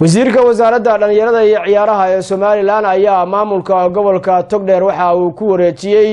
wasiirka wasaaradda dhallinyarada iyo ciyaaraha ee somalilan ayaa maamulka gobolka togdheer waxa uu ku wareejiyey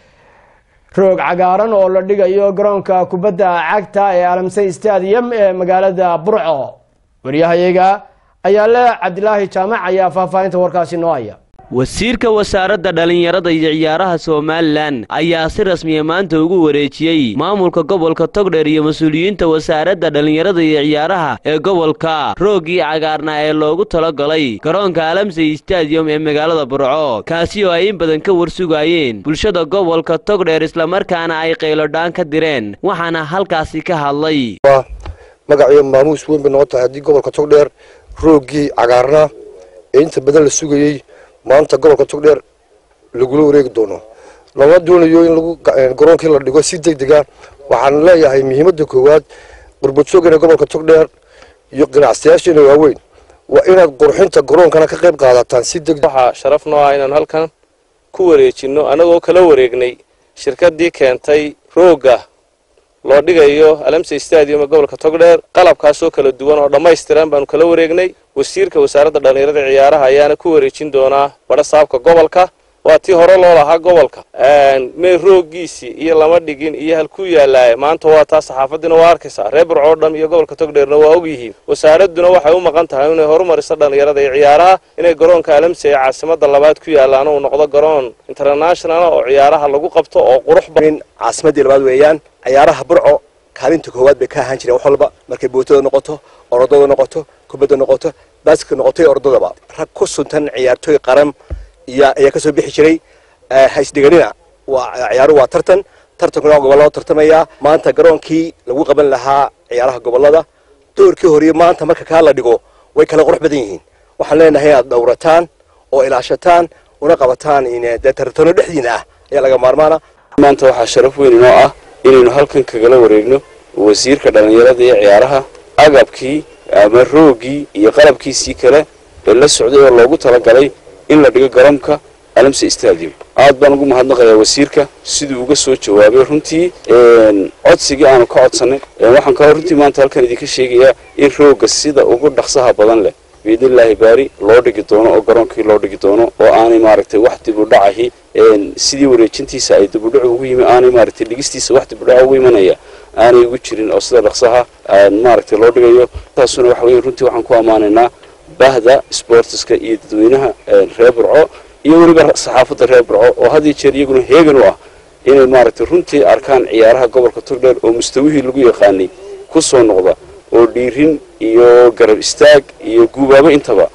roog cagaaran oo la dhigayo garoonka kubadda cagta ee alamsey stadium ee magaalada burco waryahayaga ayaa le cabdilaahi jaamac ayaa faahfaahinta warkaasi noo haya wasiirka wasaaradda dhallinyarada iyo ciyaaraha somalilan ayaa si rasmiya maanta ugu wareejiyey maamulka gobolka togdheer iyo mas-uuliyiinta wasaaradda dhallinyarada iyo ciyaaraha ee gobolka rooggii cagaarna ee loogu talagalay garoonka alamsey stadium ee magaalada burco kaasi oo ay in badan ka warsugaayeen bulshada gobolka togdheer islamarkaana ay qaylodhaan ka direen waxaana halkaasi ka hadlay magaciyo maamuus weyn bay noqon tahay haddii gobolka togdheer rooggii cagaarna ee inta badan la sugayey maanta gobolka togdheer lagula wareegi doono lama doonayo in lagu garoonkii la dhigo si deg dega waxaan leeyahay muhiimadda koowaad qurbadsoogana gobolka togdheer iyo ganacsiyaasheena waaweyn waa inaad qurxinta garoonkana ka qayb qaadataan si deg waxaa sharaf noo ah inaanu halkan ku wareejinno annagoo kala wareegnay shirkaddii keentay roogga loo dhigayo alamsey stadium ee gobolka togdheer qalabkaasoo kala duwan oo dhammaystiran baanu kala wareegnay wasiirka wasaaradda dhallinyarada ciyaaraha ayaana ku wareejin doonaa badha saabka gobolka waa tii hore loo lahaa gobolka mee rooggiisii iyo lama dhigin iyo halkuu yaallaaye maanta waa taa saxaafadiina waa arkaysaa reer burcoo dham iyo gobolka togdheerna waa og yihiin wasaaradduna waxay u maqan tahay inay horumariso dhallinyarada iyo ciyaaraha inay garoonka alamsey ee caasimada labaad ku yaallaana uu noqdo garoon international oo ciyaaraha lagu qabto oo qurux badan caasimadii labaad weeyaan ciyaaraha burco kaalinta koowaad bay ka ahaan jireen wax walba markay bootada noqoto orodada noqoto kubadda noqoto baaska noqoto iyo orodadaba rag ku suntan ciyaartooy qaran iyo ayaa kasoo bixi jiray haysdhiganina waa ciyaaruhu waa tartan tartankuna gobollada tartamayaa maanta garoonkii lagu qaban lahaa ciyaaraha gobollada doorkii horiye maanta marka kaa la dhigo way kala qurux badan yihiin waxaan leenahay inaad dhowrataan oo ilaashataan una qabataan dee tartano dhexdiina ah ayaa laga maarmaana maanta waxaa sharaf weyn inoo ah inaynu halkan kagala wareegno wasiirka dhallinyarada iyo ciyaaraha agabkii ama rooggii iyo qalabkiisii kale ee la socday oo loogu talagalay in la dhigo garoonka alamse stadium aad baan ugu mahadnaqayaa wasiirka siduu uga soo jawaabay runtii codsigii aanu ka codsanay waxaan kaloo runtii maanta halkan idinka sheegayaa in roogga sida ugu dhaqsaha badan leh biidnillaahi baari loo dhigi doono oo garoonkii loo dhigi doono oo aanay maaragtay wax dibudhacahi sidii wareejintiisa ay dibudhac ugu yimi aanay maaragtay dhigistiisa wax dibudhaca ugu imanaya aanay ugu jirin oo sida dhaqsaha maaragtay loo dhigayo taasuna waxa weeye runtii waxaan ku ammaanaynaa bahda sportiska iyo dadweynaha reer burco iyo weliba saxaafadda reer burco oo had iyo jeer iyaguna heegan u ah inay maaragtay runtii arkaan ciyaaraha gobolka togdheer oo mustawihii lagu yaqaanay ku soo noqda oo dhiirin iyo garab istaag iyo guubaabo intaba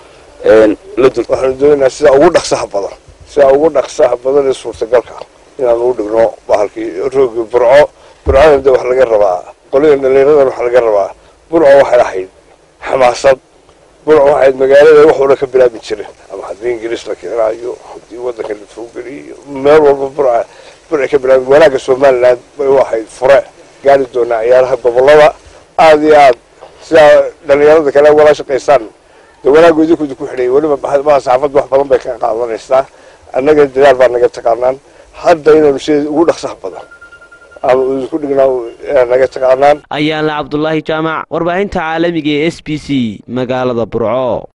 la dul waxaanu doonaynaa sidaa ugu dhaqsaha badan sidaa ugu dhaqsaha badan ee suurtagalka inaan ugu dhigno bahalkii roogi burco burcona de wax laga rabaa qolida dhallinyaradan wax laga rabaa burco waxay ahayd xamaasad burco waxayd magaalada wax walba ka bilaabi jiren ama haddii ingiriis la keenaayo haddii waddanka la foogeliyo meel walba burca burca ka bilaabi wanaagga somaliland bay u ahayd fure gaari doonaa ciyaaraha gobollada aada iyo aad sidaa dhallinyarada kale wala shaqaysaan de wanaaggu idinku ku xidhay weliba baa saxaafadda wax badan bay ka qaadanaysaa annaga dadaal baa naga taqaanaan hadda inaynu sida ugu dhaqsaha badan ama idinku dhignaa naga taqaanaan ayaala cabdulaahi jaamac warbaahinta caalamiga ee s b c magaalada burco